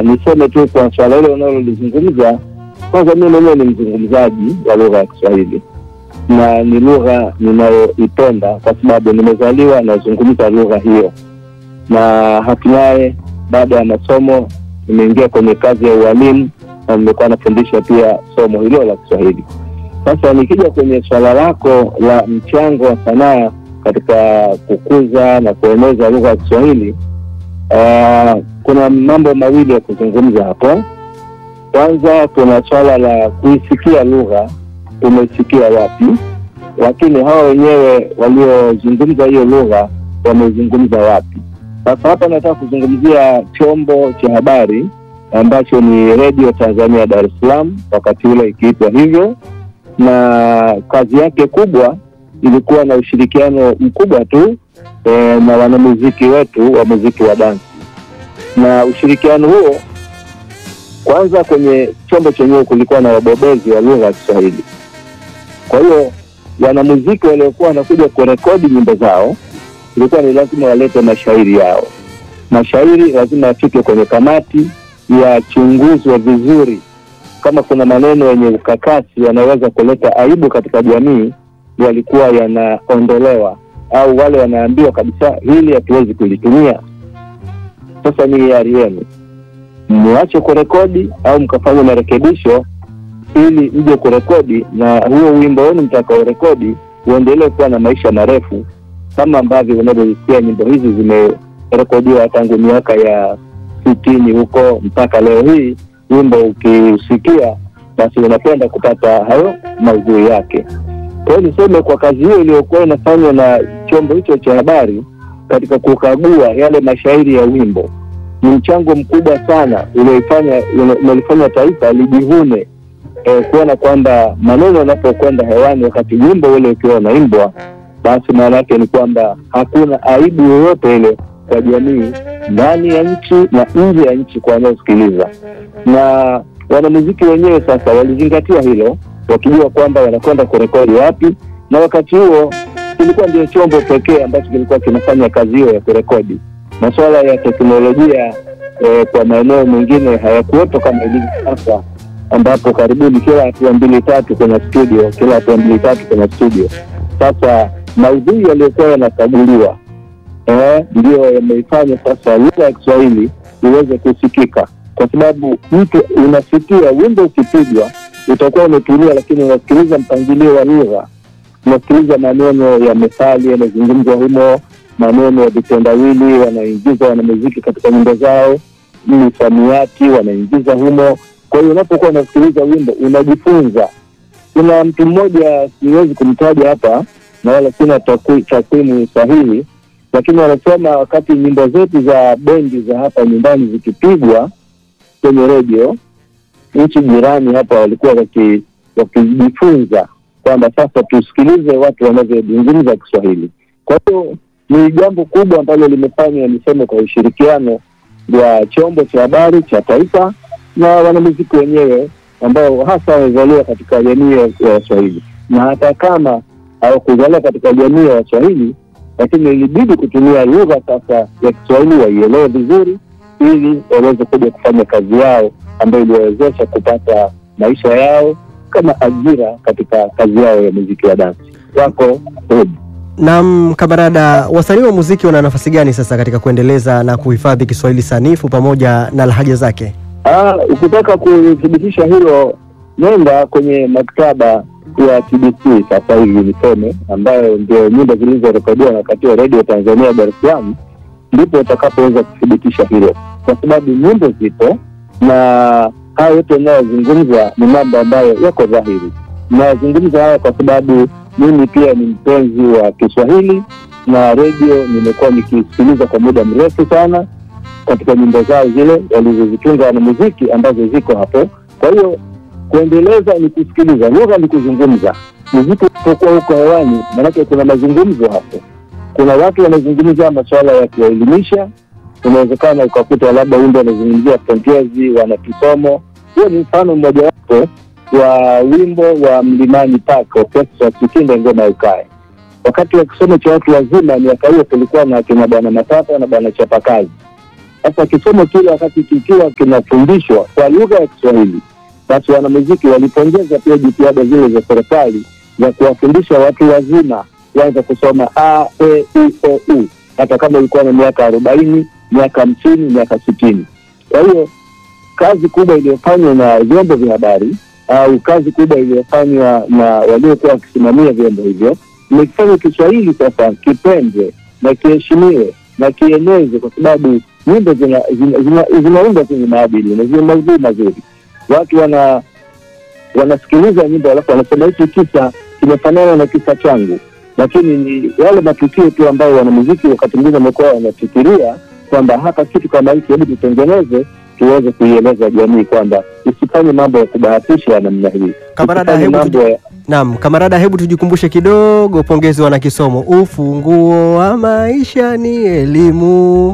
niseme tu kwa swala hilo unalolizungumza, kwanza mimi mwenyewe ni mzungumzaji wa lugha ya Kiswahili na ni lugha ninayoipenda kwa sababu nimezaliwa nazungumza lugha hiyo, na hatimaye baada ya masomo nimeingia kwenye kazi ya ualimu na nimekuwa nafundisha pia somo hilo la Kiswahili. Sasa nikija kwenye swala lako la mchango wa sanaa katika kukuza na kueneza lugha ya Kiswahili, uh, kuna mambo mawili ya kuzungumza hapo. Kwanza kuna swala la kuisikia lugha, umesikia wapi, lakini hawa wenyewe waliozungumza hiyo lugha wamezungumza wapi? Sasa hapa nataka kuzungumzia chombo cha habari ambacho ni Redio Tanzania Dar es Salaam, wakati ule ikiitwa hivyo, na kazi yake kubwa ilikuwa na ushirikiano mkubwa tu e, na wanamuziki wetu wa muziki wa dansi, na ushirikiano huo kwanza, kwenye chombo chenyewe kulikuwa na wabobezi wa lugha ya Kiswahili. Kwa hiyo wanamuziki waliokuwa wanakuja kurekodi nyimbo zao ilikuwa ni lazima walete mashairi yao. Mashairi lazima yafike kwenye kamati, yachunguzwe vizuri. Kama kuna maneno yenye ukakasi yanaweza kuleta aibu katika jamii, yalikuwa yanaondolewa, au wale wanaambiwa kabisa, hili hatuwezi kulitumia. Sasa ni hiari yenu, mwache kurekodi au mkafanya marekebisho ili mje kurekodi, na huo wimbo wenu mtakaorekodi uendelee kuwa na maisha marefu kama ambavyo unavyosikia nyimbo hizi zimerekodiwa tangu miaka ya sitini huko mpaka leo hii. Wimbo ukiusikia, basi unapenda kupata hayo maudhui yake. Kwa hiyo niseme kwa kazi hiyo iliyokuwa inafanywa na chombo hicho cha habari katika kukagua yale mashairi ya wimbo, ni mchango mkubwa sana ulioifanya umelifanya taifa lijivune eh, kuona kwamba maneno yanapokwenda hewani wakati wimbo ule ukiwa unaimbwa basi maana yake ni kwamba hakuna aibu yoyote ile kwa jamii ndani ya nchi na nje ya nchi kwa wanaosikiliza. Na wanamuziki wenyewe sasa walizingatia hilo, wakijua kwamba wanakwenda kurekodi wapi, na wakati huo kilikuwa ndio chombo pekee ambacho kilikuwa kinafanya kazi hiyo ya kurekodi. Masuala ya teknolojia eh, kwa maeneo mengine hayakuwepo kama ilivyo sasa, ambapo karibuni kila hatua mbili tatu kwenye studio, kila hatua mbili tatu kwenye studio. Sasa maudhui yaliyokuwa yanakaguliwa eh, ndiyo yameifanya sasa lugha ya Kiswahili iweze kusikika, kwa sababu mtu unasikia wimbo ukipigwa utakuwa umetulia, lakini unasikiliza mpangilio wa lugha, unasikiliza maneno ya methali yanazungumzwa humo, maneno ya vitendawili wanaingiza wanamuziki katika nyimbo zao, misamiati wanaingiza humo. Kwa hiyo unapokuwa unasikiliza wimbo unajifunza. Kuna mtu mmoja siwezi kumtaja hapa na wala sina takwimu sahihi, lakini wanasema wakati nyimbo zetu za bendi za hapa nyumbani zikipigwa kwenye redio, nchi jirani hapa walikuwa wakijifunza kwamba sasa tusikilize watu wanavyozungumza Kiswahili. Kwa hiyo ni jambo kubwa ambalo limefanywa, niseme, kwa ushirikiano wa chombo cha habari cha taifa na wanamuziki wenyewe ambao hasa wamezaliwa katika jamii ya Waswahili na hata kama hawakuzaliwa katika jamii ya Waswahili, lakini ilibidi kutumia lugha sasa ya Kiswahili waielewe vizuri, ili waweze kuja kufanya kazi yao ambayo iliwawezesha kupata maisha yao kama ajira katika kazi yao ya muziki wa dansi. Wako hodi. Naam, kamarada, wasanii wa muziki wana nafasi gani sasa katika kuendeleza na kuhifadhi Kiswahili sanifu pamoja na lahaja zake? Ah, ukitaka kuthibitisha hilo, nenda kwenye maktaba ya TBC sasa hivi niseme, ambayo ndio nyimbo zilizorekodiwa na wakati wa redio Tanzania Dar es Salaam, ndipo utakapoweza kuthibitisha hilo, kwa sababu nyimbo zipo na haya yote yanayozungumza ni mambo ambayo yako dhahiri. Nayazungumza haya kwa sababu mimi pia ni mpenzi wa Kiswahili na redio nimekuwa nikisikiliza kwa muda mrefu sana katika nyimbo zao zile walizozitunga wanamuziki ambazo ziko hapo. Kwa hiyo kuendeleza ni kusikiliza, lugha ni kuzungumza. Muziki ulipokuwa huko hewani, maanake kuna mazungumzo hapo, kuna watu wanazungumza masuala ya kuwaelimisha. Unawezekana ukakuta labda wimbo wanazungumzia frontiers, wana kisomo. Huo ni mfano mmojawapo wa wimbo wa Mlimani Park Orchestra Kikinda Ngoma Ukae. Wakati wa kisomo cha watu wazima, miaka hiyo kulikuwa na kina Bwana Matata na Bwana Chapakazi Sasa kisomo kile wakati kikiwa kinafundishwa kwa lugha ya Kiswahili, basi wanamuziki walipongeza pia jitihada zile za serikali za kuwafundisha watu wazima kuanza kusoma a e i o u, hata kama ilikuwa na miaka arobaini, miaka hamsini, miaka sitini. Kwa hiyo kazi kubwa iliyofanywa na vyombo vya habari au kazi kubwa iliyofanywa na waliokuwa wakisimamia vyombo hivyo ni kufanya Kiswahili sasa kipendwe na kiheshimiwe na kienezwe, kwa sababu nyimbo zinaundwa zina, zina, zina zenye maadili na zenye maudhui mazuri. Watu wana wanasikiliza nyimbo alafu wanasema hiki kisa kimefanana na kisa changu, lakini ni yale matukio tu ambayo wanamuziki wakati mwingine wamekuwa wanafikiria kwamba hapa kitu kama hiki, hebu tutengeneze tuweze kuieleza jamii kwamba isifanye mambo ya kubahatisha namna hii. Kamarada, Isifanye hebu mambo tuji- ya Naam, kamarada, hebu tujikumbushe kidogo. Pongezi wana kisomo, ufunguo wa maisha ni elimu.